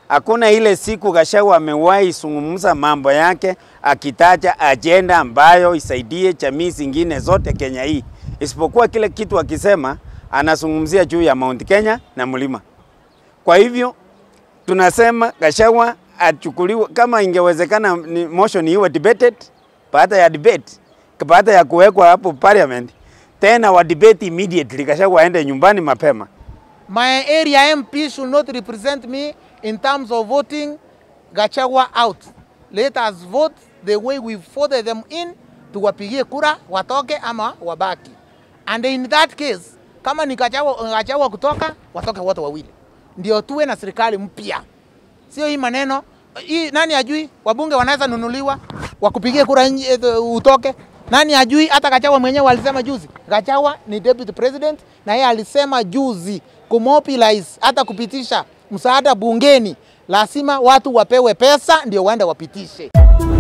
Hakuna ile siku Gachagua amewahi zungumza mambo yake akitaja ajenda ambayo isaidie jamii zingine zote Kenya hii, isipokuwa kile kitu akisema anazungumzia juu ya Mount Kenya na mlima. Kwa hivyo tunasema Gachagua achukuliwe, kama ingewezekana ni motion iwe debated, baada ya debate, baada ya kuwekwa hapo parliament, tena wa debate immediately, Gachagua aende nyumbani mapema. My area MP should not represent me in terms of voting Gachagua out. Let us vote the way we voted them in, tuwapigie kura watoke ama wabaki. And in that case, kama ni Gachagua, Gachagua kutoka, watoke wote wawili, ndio tuwe na serikali mpya, sio hii maneno hii. Nani ajui wabunge wanaweza nunuliwa wakupigie kura nje, eh, utoke nani ajui? Hata Gachagua mwenyewe alisema juzi, Gachagua ni deputy president, na yeye alisema juzi kumobilize, hata kupitisha msaada bungeni, lazima watu wapewe pesa ndio waende wapitishe.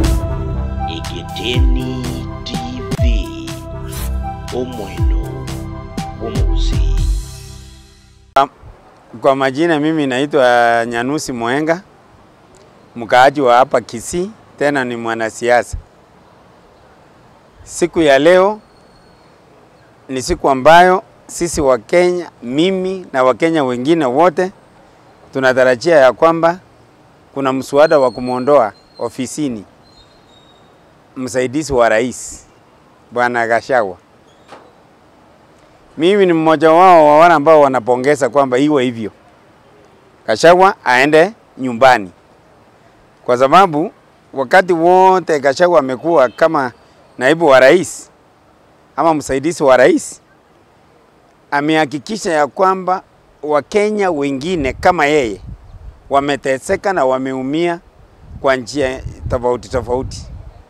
Egeteni TV omweno gwomuguzi Kwa majina mimi naitwa Nyanusi Mwenga, mkaaji wa hapa Kisii, tena ni mwanasiasa. Siku ya leo ni siku ambayo sisi wa Kenya, mimi na Wakenya wengine wote tunatarajia ya kwamba kuna mswada wa kumwondoa ofisini msaidizi wa rais Bwana Gachagua. Mimi ni mmoja wao wa wale ambao wanapongeza kwamba iwe hivyo, Gachagua aende nyumbani, kwa sababu wakati wote Gachagua amekuwa kama naibu wa rais ama msaidizi wa rais, amehakikisha ya kwamba Wakenya wengine kama yeye wameteseka na wameumia kwa njia tofauti tofauti.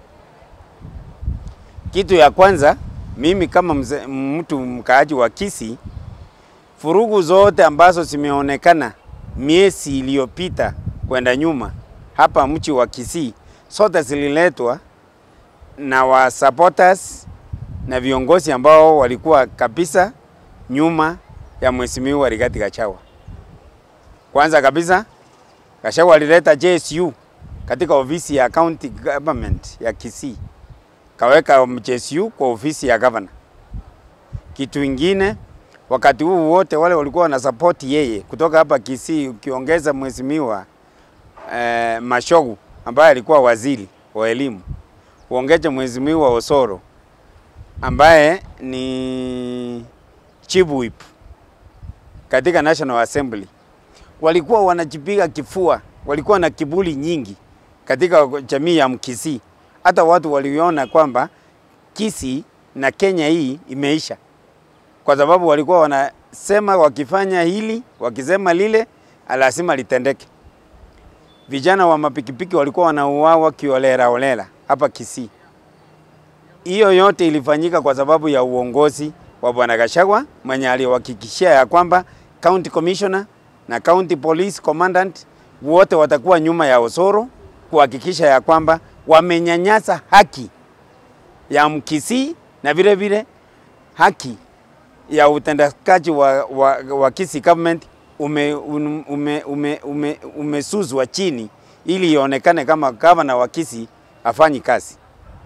Kitu ya kwanza, mimi kama mze, mtu mkaaji wa Kisii, furugu zote ambazo zimeonekana miezi iliyopita kwenda nyuma hapa mchi wa Kisii, zote zililetwa na wa supporters na viongozi ambao walikuwa kabisa nyuma ya mheshimiwa Rigathi Gachagua. Kwanza kabisa, Gachagua alileta JSU katika ofisi ya county government ya Kisii, kaweka JSU kwa ofisi ya governor. Kitu ingine, wakati huu wote wale walikuwa wana support yeye kutoka hapa Kisii, ukiongeza mheshimiwa eh, Mashogu ambaye alikuwa waziri wa elimu, uongeze mheshimiwa Osoro ambaye ni chief whip katika National Assembly, walikuwa wanajipiga kifua, walikuwa na kiburi nyingi katika jamii ya Mkisii. Hata watu waliona kwamba Kisii na Kenya hii imeisha, kwa sababu walikuwa wanasema wakifanya hili, wakisema lile, lazima litendeke. Vijana wa mapikipiki walikuwa wanauawa kiolela olela hapa Kisii. Hiyo yote ilifanyika kwa sababu ya uongozi wa Bwana Gachagua mwenye aliwahakikishia ya kwamba county commissioner na county police commandant wote watakuwa nyuma ya Osoro kuhakikisha ya kwamba wamenyanyasa haki ya Mkisii na vile vile haki ya utendakaji wa, wa, wa Kisii government ume, ume, ume, ume, umesuzwa chini ili ionekane kama gavana wa Kisii afanyi kazi.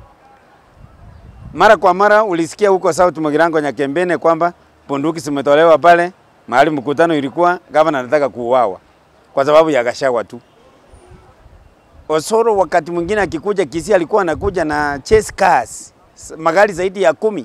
Mara kwa mara ulisikia huko South Mugirango Nyakembene kwamba bunduki zimetolewa pale mahali mkutano ilikuwa, gavana anataka kuuawa kwa sababu ya Gachagua tu. Osoro wakati mwingine akikuja Kisii alikuwa anakuja na chase cars, magari zaidi ya kumi.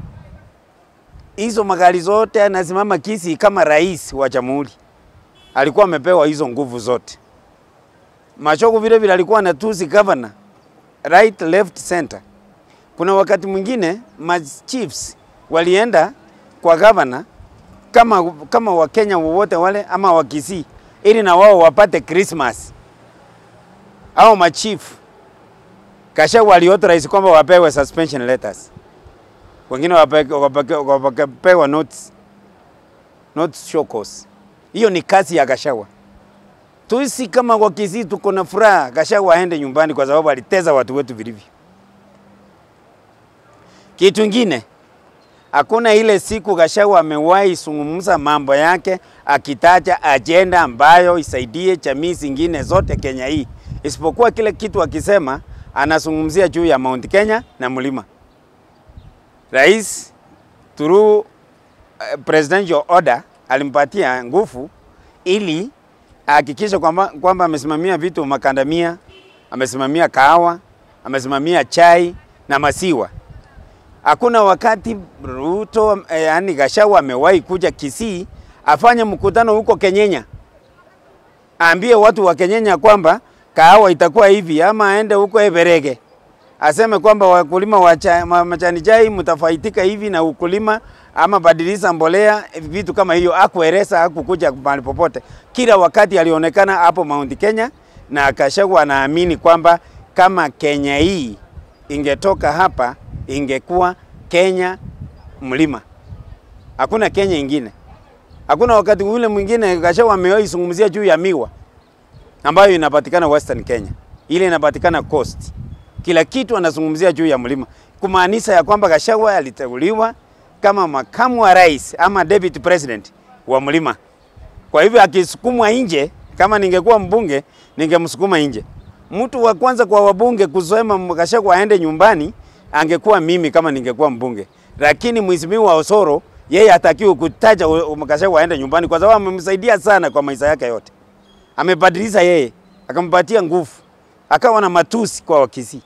Hizo magari zote anasimama Kisii kama rais wa jamhuri, alikuwa amepewa hizo nguvu zote. Mashogu vile vile alikuwa anatusi governor right, left, center. Kuna wakati mwingine ma chiefs walienda kwa governor kama, kama Wakenya wowote wale ama Wakisii ili na wao wapate Christmas au machief Gachagua aliauthorize kwamba wapewe suspension letters, wengine wapewa notes, notes show cause. Hiyo ni kazi ya Gachagua. Tuisi kama Wakisii tuko na furaha Gachagua aende nyumbani kwa sababu aliteza watu wetu vilivyo. Kitu ingine Hakuna ile siku Gachagua amewahi zungumza mambo yake akitaja ajenda ambayo isaidie jamii zingine zote Kenya hii, isipokuwa kile kitu akisema anazungumzia juu ya Mount Kenya na mlima. Rais through uh, presidential order alimpatia nguvu ili ahakikishe kwamba kwamba amesimamia vitu makandamia, amesimamia kahawa, amesimamia chai na maziwa. Hakuna wakati Ruto eh, yani Gachagua amewahi kuja Kisii afanye mkutano huko Kenyenya, aambie watu wa Kenyenya kwamba kahawa itakuwa hivi, ama aende huko Everege aseme kwamba wakulima wa cha- ma- majani chai mtafaitika hivi na ukulima ama badilisha mbolea, vitu kama hiyo. Akueleza, hakukuja mahali popote. Kila wakati alionekana hapo Mount Kenya, na Gachagua anaamini kwamba kama Kenya hii ingetoka hapa ingekuwa Kenya mlima, hakuna Kenya ingine. Hakuna wakati ule mwingine Gachagua amewahi zungumzia juu ya miwa ambayo inapatikana Western Kenya, ile inapatikana Coast. Kila kitu anazungumzia juu ya mlima, kumaanisha ya kwamba Gachagua aliteuliwa kama makamu wa rais ama deputy president wa mlima. Kwa hivyo akisukumwa nje, kama ningekuwa mbunge ningemsukuma nje. Mtu wa kwanza kwa wabunge kusema Gachagua aende nyumbani angekuwa mimi kama ningekuwa mbunge, lakini mheshimiwa Osoro yeye hatakiwi kutaja Gachagua aende nyumbani kwa sababu amemsaidia sana kwa maisha yake yote amebadilisha yeye, akampatia nguvu, akawa na matusi kwa Wakisii.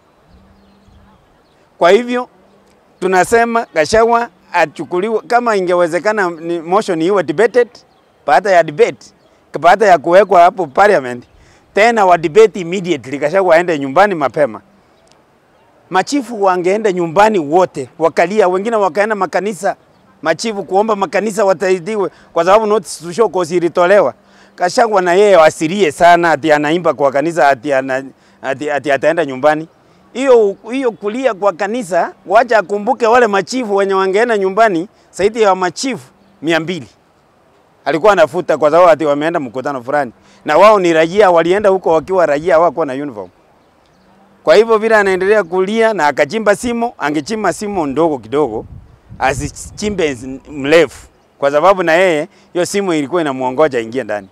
Kwa hivyo tunasema Gachagua achukuliwe, kama ingewezekana ni motion iwe debated, baada ya debate, baada ya kuwekwa hapo parliament, tena wa debate immediately, Gachagua aende nyumbani mapema. Machifu wangeenda nyumbani wote, wakalia, wengine wakaenda makanisa, machifu kuomba makanisa wataidiwe, kwa sababu notice to show cause ilitolewa. Gachagua na yeye wasirie sana ati anaimba kwa kanisa ati, ana, ati, ati ataenda nyumbani. Hiyo hiyo kulia kwa kanisa, wacha akumbuke wale machifu wenye wangeenda nyumbani, zaidi ya machifu mia mbili alikuwa anafuta kwa sababu ati wameenda mkutano fulani, na wao ni raia, walienda huko wakiwa raia, hawakuwa na uniform. Kwa hivyo vile anaendelea kulia na akachimba simo, angechimba simo ndogo kidogo, asichimbe mrefu, kwa sababu na yeye hiyo simo ilikuwa inamuongoja ingie ndani.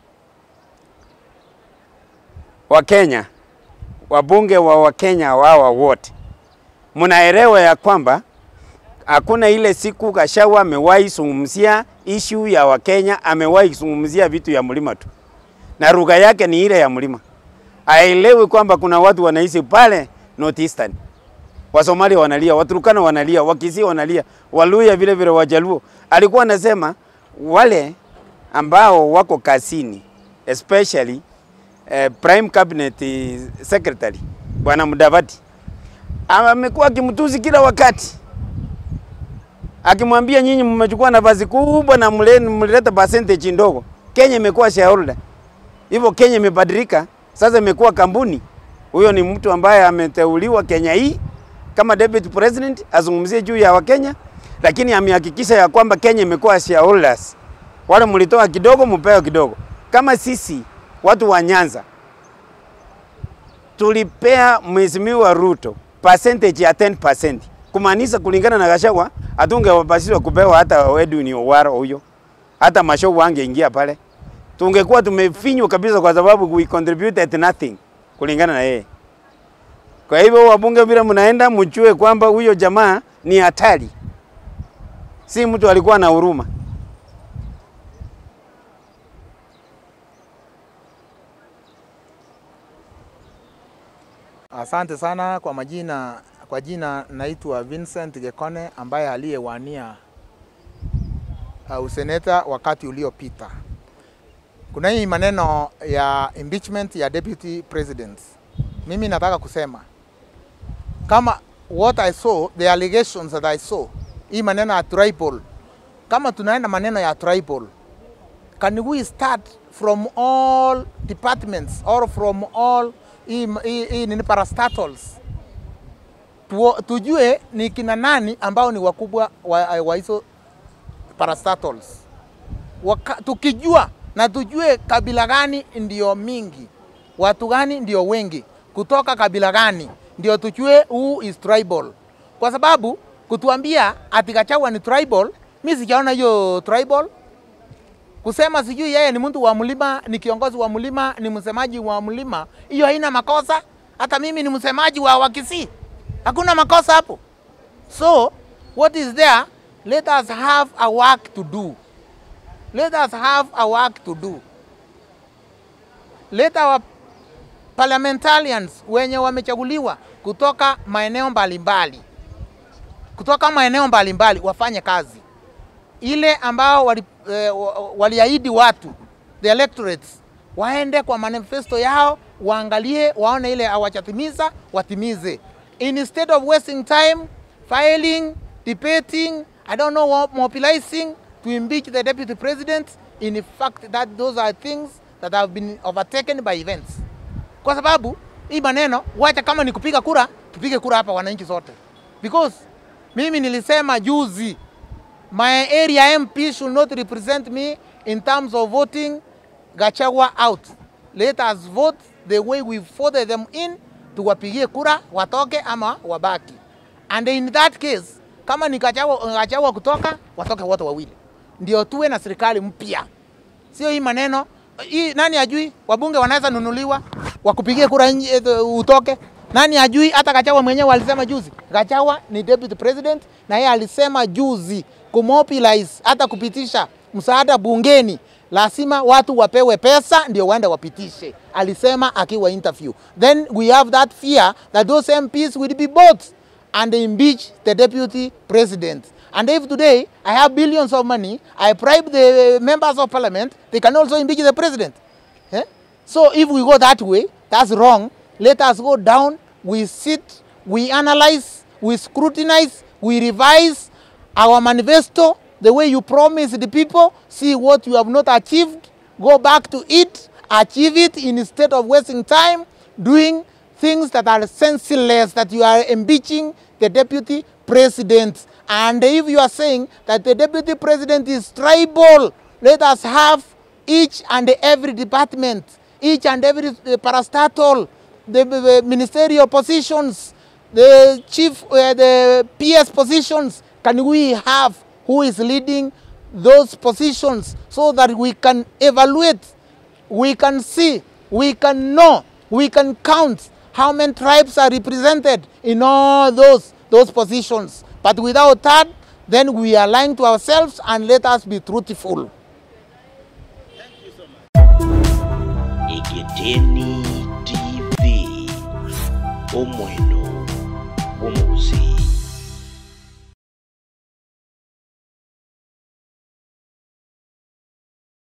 Wakenya, wabunge wa Wakenya wawa wote, mnaelewa ya kwamba hakuna ile siku Gachagua amewahi zungumzia issue ya Wakenya, amewahi zungumzia vitu ya mlima tu, na lugha yake ni ile ya mlima. Aelewi kwamba kuna watu wanaishi pale North Eastern. Wasomali wanalia, Waturukana wanalia, Wakisii wanalia, Waluya vile vile, Wajaluo. Alikuwa anasema wale ambao wako kazini especially eh, prime cabinet secretary bwana Mudavadi amekuwa akimtusi kila wakati, akimwambia nyinyi mmechukua nafasi kubwa na mle- mlileta percentage ndogo. Kenya imekuwa shareholder, hivyo Kenya imebadilika sasa, imekuwa kampuni. Huyo ni mtu ambaye ameteuliwa Kenya hii kama deputy president azungumzie juu ya Wakenya, lakini amehakikisha ya kwamba Kenya imekuwa shareholders. Wale mlitoa kidogo, mpewe kidogo. Kama sisi watu wa Nyanza tulipea Mheshimiwa Ruto percentage ya 10%, kumaanisha kulingana na Gachagua hatungewapasishwa kupewa hata Edwin Owaro huyo, hata Mashogu angeingia pale, tungekuwa tumefinywa kabisa, kwa sababu we contributed nothing kulingana na yeye. Kwa hivyo wabunge, vile mnaenda mjue kwamba huyo jamaa ni hatari, si mtu alikuwa na huruma. Asante sana kwa majina, kwa jina naitwa Vincent Gekone ambaye aliyewania uh, useneta wakati uliopita. Kuna hii maneno ya impeachment ya deputy president. Mimi nataka kusema kama what I saw, the allegations that I saw, hii maneno ya tribal, kama tunaenda maneno ya tribal, can we start from all departments or from all hii hii- hii nini parastatals Tuo- tujue ni kina nani ambao ni wakubwa wa, wa hizo parastatals Waka, tukijua na tujue kabila gani ndio mingi, watu gani ndio wengi, kutoka kabila gani ndio tujue who is tribal, kwa sababu kutuambia ati Gachagua ni tribal. Mi sijaona hiyo tribal. Kusema sijui yeye ni mtu wa mlima, ni kiongozi wa mlima, ni msemaji wa mlima, hiyo haina makosa. Hata mimi ni msemaji wa Wakisii, hakuna makosa hapo. So what is there? Let us have a work to do. Let us have a work to do. Let our parliamentarians wenye wamechaguliwa kutoka maeneo mbalimbali kutoka maeneo mbalimbali wafanye kazi ile ambao wali, eh, wa- waliahidi watu the electorates waende kwa manifesto yao waangalie waone ile hawajatimiza watimize instead of wasting time filing debating i don't know what, mobilizing to impeach the deputy president in fact that those are things that have been overtaken by events kwa sababu hii maneno wacha kama ni kupiga kura tupige kura hapa wananchi zote because mimi nilisema juzi my area MP should not represent me in terms of voting Gachagua out. Let us vote the way we voted them in, tuwapigie kura watoke ama wabaki. And in that case, kama ni Gachagua, Gachagua kutoka, watoke wote wawili, ndio tuwe na serikali mpya, sio hii maneno hii. Nani ajui wabunge wanaweza nunuliwa wakupigie kura nje, eh, utoke? Nani ajui? Hata Gachagua mwenyewe alisema juzi, Gachagua ni deputy president, na yeye alisema juzi kumobilize, hata kupitisha msaada bungeni, lazima watu wapewe pesa ndio waende wapitishe, alisema akiwa interview. Then we have that fear that those MPs will be bought and impeach the deputy president. And if today I have billions of money, I bribe the members of parliament, they can also impeach the president. Eh? So if we go that way, that's wrong. Let us go down, we sit, we analyze, we scrutinize, we revise our manifesto the way you promised the people, see what you have not achieved, go back to it, achieve it instead of wasting time doing things that are senseless, that you are impeaching the deputy president. And if you are saying that the deputy president is tribal, let us have each and every department, each and every uh, parastatal, the, the ministerial positions, the chief, uh, the PS positions, can we have who is leading those positions so that we can evaluate, we can see, we can know, we can count how many tribes are represented in all those, those positions. But without that, then we are lying to ourselves and let us be truthful. Egeteni TV Omweno